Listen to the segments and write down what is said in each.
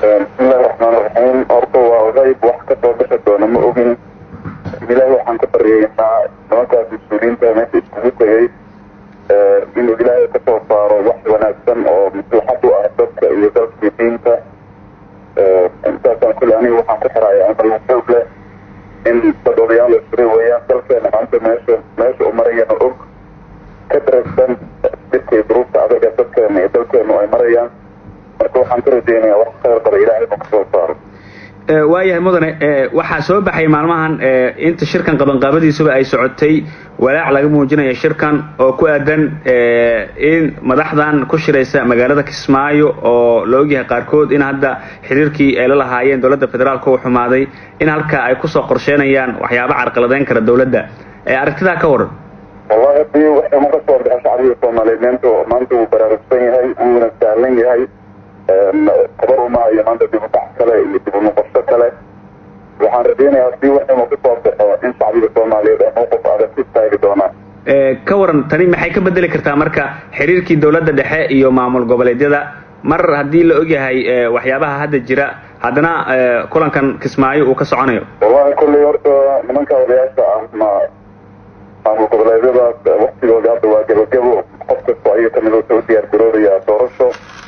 bismillahi raxmaan raxiim horta waa qayb wax kasoo bixi doona ma ogin ilaahi waxaan ka baryeynaa nimankaas mas-uuliyiinta meesha iskugu tegay inuu ilaahay kasoo saaro wax wanaagsan oo maslaxad u ah dadka iyo dalkii diinta intaasaan kule aniga waxaan ku xiraya amal xoog leh in dad odayaal la isuri weeyaan dalkeena maanta meesha meesha u marayana og ka daragsan dhibkay duruufta adaga dadkeena iyo dalkeenu ay marayaan marka waxaan ka rajeynayaa wax khayr qaba ilaahay inuu kasoo saaro waayahay mudane waxaa soo baxay maalmahan inta shirkan qabanqaabadiisuba ay socotay walaac laga muujinayo shirkan oo ku aadan in madaxdan ku shiraysa magaalada kismaayo oo la ogyahay qaarkood in hadda xiriirkii ay la lahaayeen dowladda federaalka u xumaaday in halka ay kusoo qorsheynayaan waxyaaba carqaladeyn kara dowladda aragtidaa ka waran wallahi hadii waxuma ka soo baxa shacbiga soomaaliyeed meenta maanta wuu baraarugsan yahay wuuna sahlan yahay tabar umaayo maanta dib udhac kale iyo dib unoqosho kale waxaan rajeynayaa hadii waxuma kasoo baxo in shacbiga soomaaliyeed ay mowqif adag ku istaagi doonaan ka waran tani maxay ka bedeli kartaa marka xiriirkii dowladda dhexe iyo maamul goboleedyada mar haddii la ogyahay waxyaabaha hadda jira haddana kulankan kismaayo uu ka soconayo wallahi kulley horta nimanka odayaasha ah ma maamul goboleedyadaas waktigooda hadda waa gebagebo qof kasta ayay kamid u diyaar garoobaya doorasho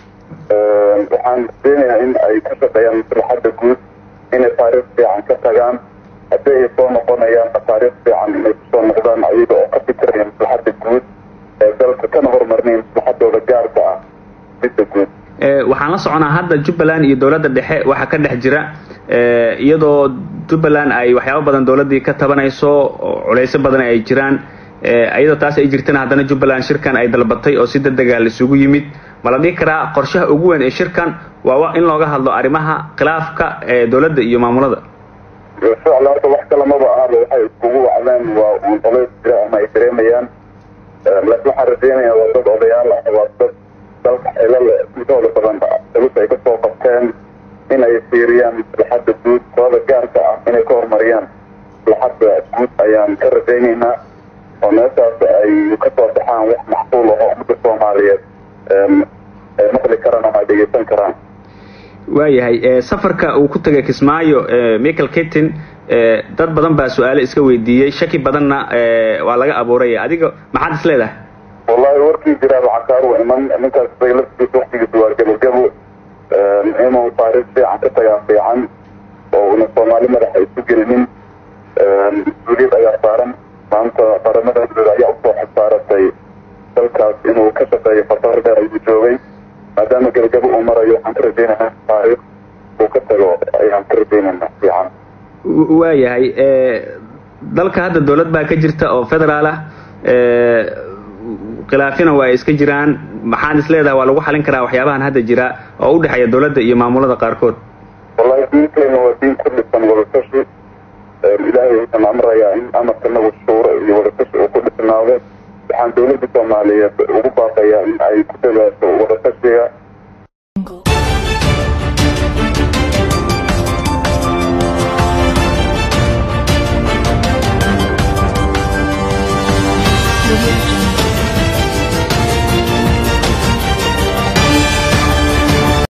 waxaan rajeynayaa in ay ka shaqeeyaan maslaxadda guud inay taariikh fiican ka tagaan haddii ay soo noqonayaan taariikh fiican inay kusoo noqdaan ayaga oo ka fikiraya maslaxadda guud ee dalka kana horumarnay maslaxadooda gaarka ah midda guud waxaan la soconaa hadda jubbaland iyo dowladda dhexe waxaa ka dhex jira iyadoo jubbaland ay waxyaabo badan dowladdii ka tabanayso oo culeysyo badan ay jiraan iyadoo taas ay jirtana haddana jubbaland shirkan ay dalbatay oo si degdega la isugu yimid ma la dhihi karaa qorshaha ugu weyn ee shirkan waa in looga hadlo arrimaha khilaafka ee dowladda iyo maamulada ficla horta wax kalamaba ahaba waxay iskugu wacdeen waa uun colays jira ama ay dareemayaan laakiin waxaan rajeynayaa waa dad odayaal ah waa dad dalka xilal intooda badan culus ay kasoo qabteen in ay fiiriyaan maslaxadda guud sabada gaarka ah inay ka horumariyaan maslaxadda guud ayaan ka rajeyneynaa oo meeshaas ay kasoo baxaan wax maxsuul aho ummadda soomaaliyeed ay maqli karaan ama ay dhegeysan karaan waayahay safarka uu ku tegay kismaayo michael ketin dad badan baa su-aale iska weydiiyey shaki badanna waa laga abuuray adiga maxaad is leedahay wallahi warkii jiraaba cakaaru iman ninkaas isaga laftiisa waktigiisa waa gebogebo inuu taariikh fiican ka tagaa fiican oo una soomaali madaxa isu gelinin mas-uuliyad ayaa saaran maanta qaramada dowlada ayaa usoo xisaaratay dalkaas inuu ka shaqeeyo fasaro dheer ayuu joogay maadaama gebagabo uu marayo waxaan ka rajeynaynaa taariikh uu ka tago ayaan ka rajeynaynaa fiican waayahay dalka hadda dowlad baa ka jirta oo federaal ah khilaafina waa iska jiraan maxaad is leedahay waa lagu xalin karaa waxyaabahan hadda jira oo u dhexeeya dowladda iyo maamulada qaarkood wallahi diinteena waa diin ku dhisan wadatashi ilaahay wuxuuna amrayaa in amarkanagu shuuro iyo wadatashi uu ku dhisnaado waxaan dowladda soomaaliyeed ugu baaqayaa in ay ku dadaasho wadatashiga